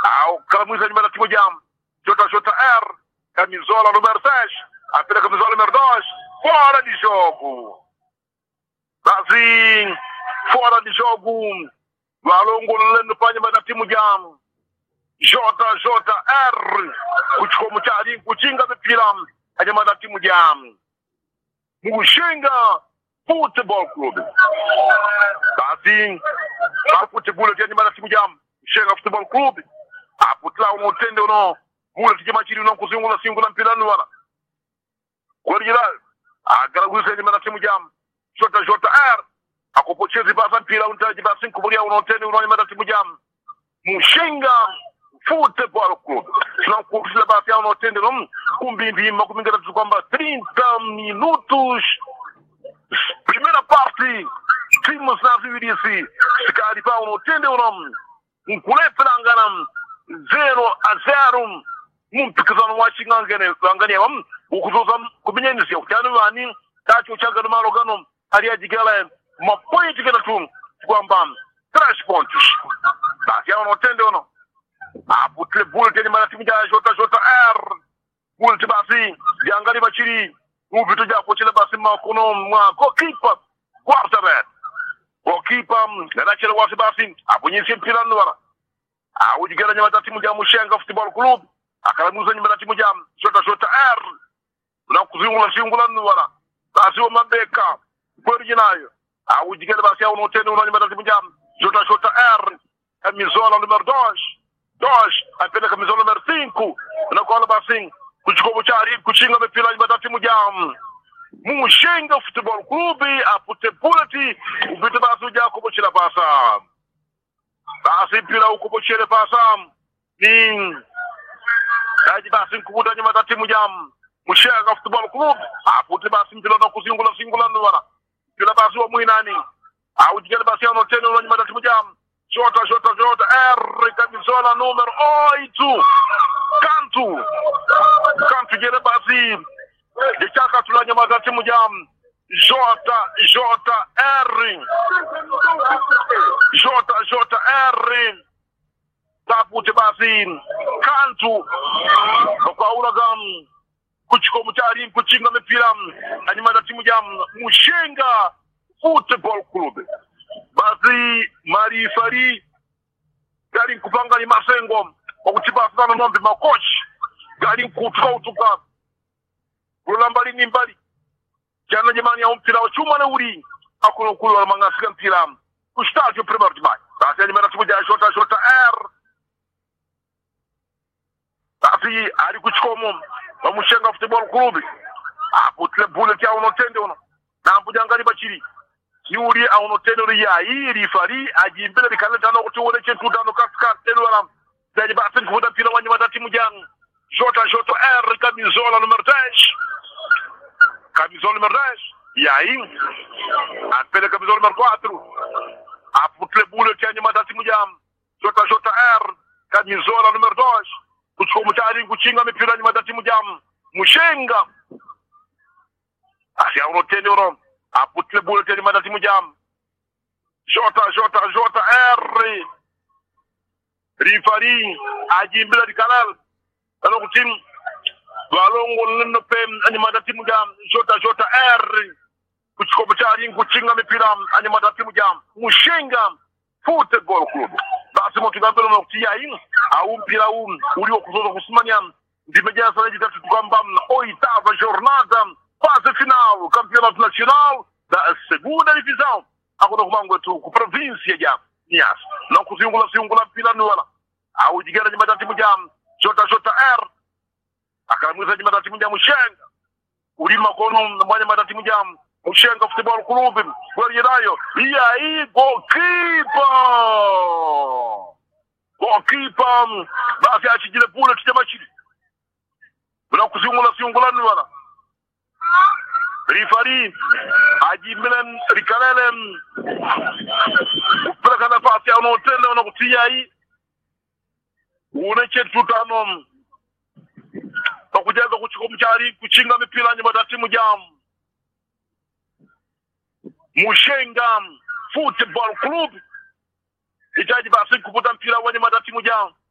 au kalamwiza nyuma na timu jam jota jota r camisola número 6 apela camisola número 2 fora de jogo Brasil fora de jogo walongololendo panyuma na timu jam JJR kuchikomo chali kuchinga mipira anyuma na timu jam Mushinga Football Club basi apute bule tya nyuma na timu jam Mushinga Football Club aputla uno utende uno bule tijema chiri uno kuzingula singula mpira nuwana kwalijira agaragwisa nyuma na timu jam JJR akupochezi basa mpira untaji basi nkubulia uno utende uno nyuma na timu jam Mushinga Football Club tunakukusila basi ao unotende no kumbimbi makumi ngatatu kwamba 30 minutos primeira parte timu zinaziwilisi sikali pa unotende uno nkulepelangana 0 a 0 mumpikisano wa chingangene angania ukuzoza kuminyanisia kutani wani tacho changano malo gano aliyajigala mapointi gatatu kwamba trash points basi ao unotende uno aputile bulletin mana timu ja jota jota r bulletin basi jangali bachiri uvitu ja kochile basi makono mwa goalkeeper quarterback goalkeeper nanachele wasi basi apunyisi mpira nwara awujigera nyama ta timu ja mushenga football club akalamuza nyama ta timu ja jota jota r na kuzingula singula nwara basi wa mabeka kweli jinayo awujigera basi au notene una nyama ta timu ja jota jota r camisola número 2 dois apenas camisola número 5 na qual basi kuchikobo chari kuchinga mipira nyuma ta timu ja mushenga football club apute bullet upite basi uja kubochela pasa basi mpira ukubochere pasa ni daji basi nkubuta nyuma ta timu ja mushenga football club apute basi mpira na kuzingula singula nwana mpira basi wa mwinani au jigele basi ano tena nyuma ta timu ja Jota, Jota, Jota, R, camisola número 8. Canto. Canto de basi. De chaka tulanya magati mujam. Jota, Jota, R. Jota, Jota, R. Tapu de basi. Canto. Kwa uragam. Kuchiko mutari kuchinga mipira. Anyuma da timu jam. Mushenga Football Club. basi marifari gari nkupanga ni masengo okutibasana nombe makochi gari nkutuka utuka kula mbali ni mbali jana jamani ya mpira wa chuma na uri akuno kulo na mangasika mpira kustadio primeiro de maio basi ya nyimana timu ja jota jota r basi ari kuchikomo bamushenga football club aputile bullet ya unotende uno na mbujangani bachiri yuri a uno tenori ya yiri fari a jimbele bi kalata no to wona centu dano kaskar ten wala daji ba tin fuda pila wanya mata timu jang jota jota r camisola numero 10 camisola numero 10 e aí a pele camisola numero 4 a putle bule tianya mata timu jang jota jota r camisola numero 2 kuchiko mutari kuchinga mipira nyuma timu jang mushenga asi a uno tenori aputile bulletin mata timu jam jota jota jota r rifari ajimbila dikalal ano kutim walongol nenno pem ani mata timu jam jota jota r kuchikobo chari kuchinga mipira ani mata timu jam mushenga football club basi motigambelo nokutia in au mpira huu ulio kuzoza kusimania ndimejaa sana jitatu kwamba oitava jornada fase final campeonato nacional da segunda divisão akuno kumango tu ku província ja Nias não kuzingula singula mpira nuwana au jigera nyuma ta timu jam jota jota r akalamwiza nyuma ta timu jam mushenga ulima kono mwanya mata timu jam mushenga football club kweli nayo e aí goalkeeper goalkeeper basi achijile pule tutema chini na kuzingula singula nuwana rifari ajimbelen rikalelen kupeleka nafasi ya unaotenda unakutia hii uneche tutano pakujaza kuchiko mchari kuchinga mipira nyuma ta timu jam mushenga football club itaji basi kuputa mpira wenye mata timu jam